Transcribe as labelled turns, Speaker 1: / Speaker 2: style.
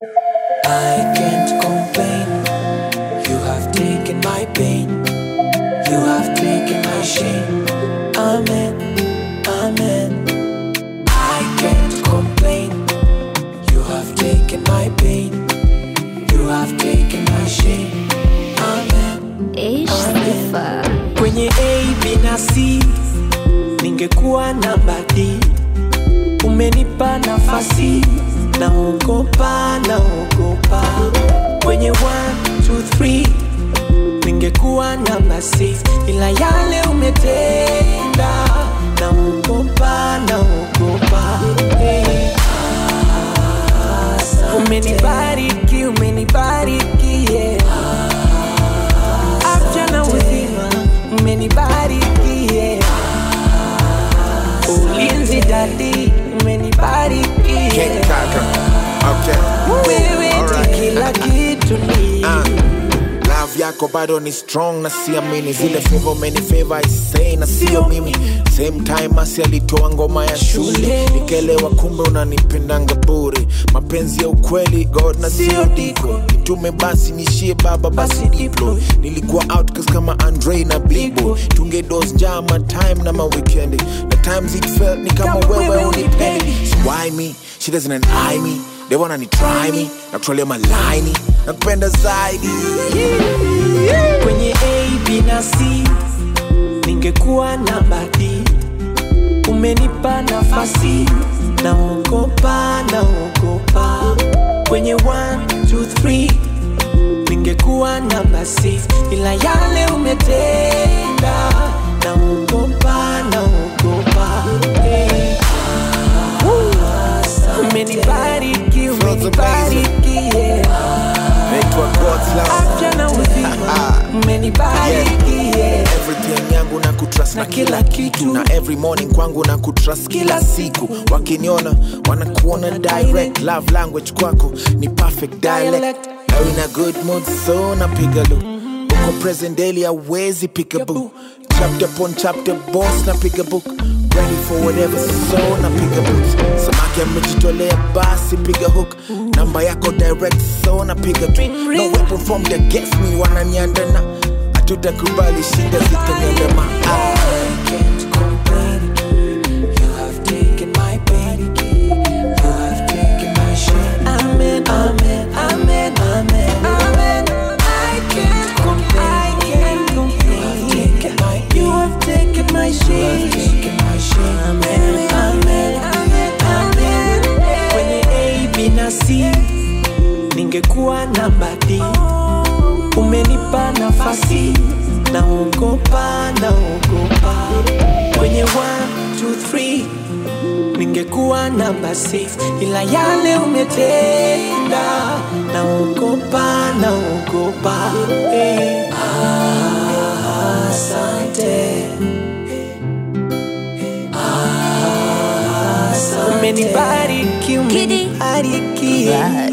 Speaker 1: I can't complain. You have taken my pain. You have taken my shame. Amen. Amen. I can't complain. You have taken my pain. You have taken my shame. Amen.
Speaker 2: Ish sifa.
Speaker 1: Kwenye A, B na C ningekuwa namba D. Umenipa nafasi, naogopa, naogopa. Kwenye 1, 2, 3 ningekuwa namba 6 ila yale umetenda, naogopa, naogopa. Hey. Umenibariki, umenibariki, yeah. Afya na uzima, umenibariki, yeah. Ulinzi dadi, umenibariki,
Speaker 3: King
Speaker 1: yeah.
Speaker 3: Kaka. Okay.
Speaker 1: Wewe ni
Speaker 3: Alright.
Speaker 1: kila kitu ni
Speaker 3: Ah. Love yako bado ni strong na siamini zile favor many favor I say na sio mimi same time asi alitoa ngoma ya shule nikelewa kumbe unanipendanga bure mapenzi ya ukweli god na sio diko nitume basi nishie baba basi diplo nilikuwa outcast kama andre na blibo tungedos njaa ma time na ma weekendi na times it felt ni kama
Speaker 1: Kama
Speaker 3: wewe
Speaker 1: wewe
Speaker 3: unipendi
Speaker 1: unipendi.
Speaker 3: So why me she doesn't an eye me they wanna ni try me na kutolia malaini na kupenda zaidi
Speaker 1: kwenye A, B na C ningekuwa namba D. Umenipa nafasi, naogopa, naogopa. Kwenye 1, 2, 3 ningekuwa namba 6 ila yale umetenda, naogopa, naogopa. Hey. Umenibariki, umenibariki, yeah.
Speaker 3: naitwa God's love
Speaker 1: afya na uzima umenibariki yeah.
Speaker 3: everything yangu na kutrust na
Speaker 1: Na
Speaker 3: kila
Speaker 1: kila
Speaker 3: kitu
Speaker 1: kitu.
Speaker 3: na every morning kwangu na kutrust kila siku wakiniona wanakuona direct love language kwako ni perfect dialect
Speaker 1: Dialect.
Speaker 3: now in a good mood so napiga lu uko present daily awezi pick a book chapter upon chapter boss napiga book ready for whatever so napiga boots samaki amejitolea basi piga hook namba yako direct so napiga tu
Speaker 1: Ring,
Speaker 3: no
Speaker 1: ring.
Speaker 3: weapon from the against me wananiandana hatutakubali shida zitaniandama ah.
Speaker 1: I can't complain. You have taken my pain. You have taken my shame. Amen, amen, amen, amen, amen. I can't complain. I can't complain. You have taken my shame. You have taken my shame. Amen, amen, amen, amen. Kwenye A, B na C ningekuwa namba D. Umenipa nafasi, naogopa, naogopa. Kwenye 1, 2, 3 ningekuwa namba 6 ila yale umetenda, naogopa, naogopa. Hey. Asante. Umenibariki,
Speaker 2: Kidi.
Speaker 1: umenibariki.
Speaker 2: Bye.